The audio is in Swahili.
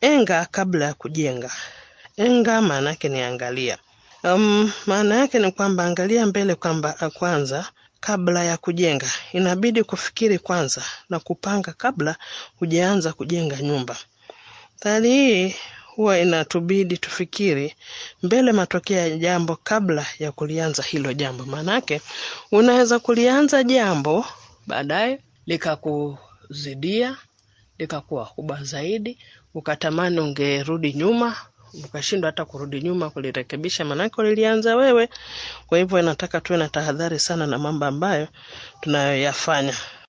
enga kabla ya kujenga. Enga maana yake ni angalia. Um, maana yake ni kwamba angalia mbele kwamba kwanza kabla ya kujenga. Inabidi kufikiri kwanza na kupanga kabla hujaanza kujenga nyumba. Thali hii huwa inatubidi tufikiri mbele matokeo ya jambo kabla ya kulianza hilo jambo. Maanake unaweza kulianza jambo baadaye likakuzidia likakuwa kubwa zaidi, ukatamani ungerudi nyuma, ukashindwa hata kurudi nyuma kulirekebisha, maanake ulilianza wewe. Kwa hivyo inataka tuwe na tahadhari sana na mambo ambayo tunayoyafanya.